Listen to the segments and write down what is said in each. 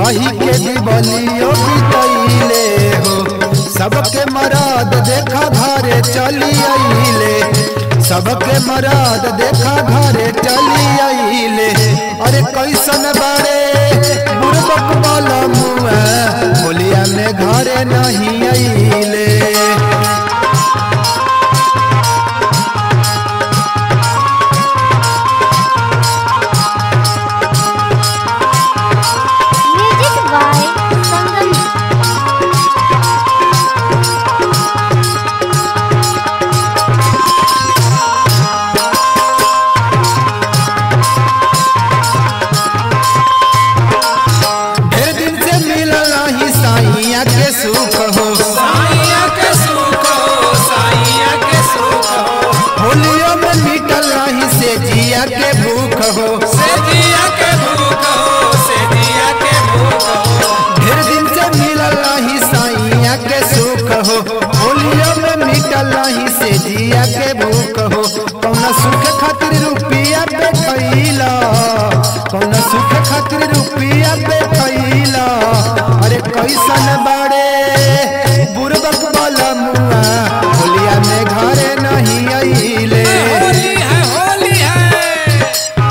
कही के दिवलियो बितैले हो सबके मराद देखा घरे चली आइले सबके मराद देखा घरे चली आइले अरे कैसन बारे बुरबक वाला मुआ होलिया में घरे नहीं आइले म्यूजिक बाय संगम ढेर दिन से मिलल नहीं साइया के सुख हो साइया के सुख हो साइया के सुख हो होलियो में मिटल नहीं से जिया के भूख हो से जिया के भूख हो से जिया के भूख हो ढेर दिन से मिलल नहीं साइया के सुख हो होलियो में मिटल नहीं से जिया के भूख हो कौना सुख खातिर रुपिया पे खैला कौना सुख खातिर रुपिया पे खैला अरे कैसन बाड़े बुरबक वाला मुआ होलिया में घरे नहीं आइले होली है होली है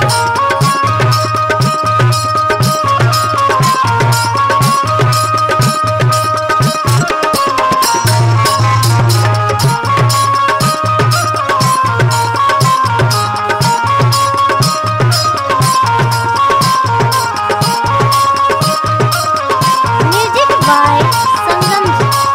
म्यूजिक बाय संगम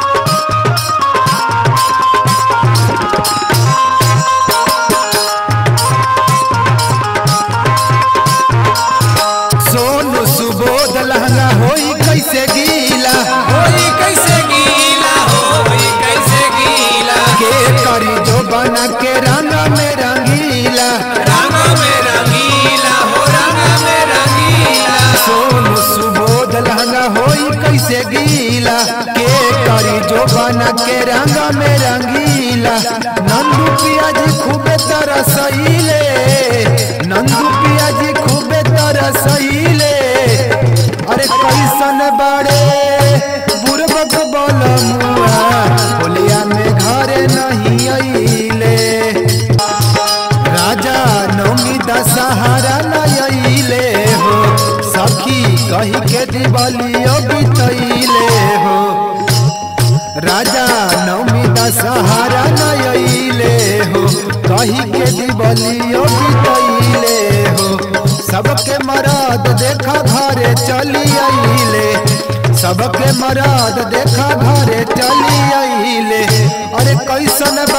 सोनू सुबोध लहंगा होई कैसे गीला होली कैसे गीला होली कैसे गीला के करी जो बना के रंग में रंगीला रंग में रंगीला हो रंग में रंगीला सोनू सुबोध लहंगा होई कैसे गीला के करी जो बना के रंग में रंगीला नंदू पियाजी खूबे तरसैले नंदू पियाजी खूबे तरसैले अरे कैसन बड़े बुरबक बोल मुआ होलिया में घरे नहीं अइले राजा नौमी दशहरा नइले हो सखी कही के दिवालियो बितैले हो राजा नौमी दशहरा नइले हो कही के दिवालियो बितैले हो सबके मराद देखा घरे चली आइले सबके मराद देखा घरे चली आइले अरे कैसन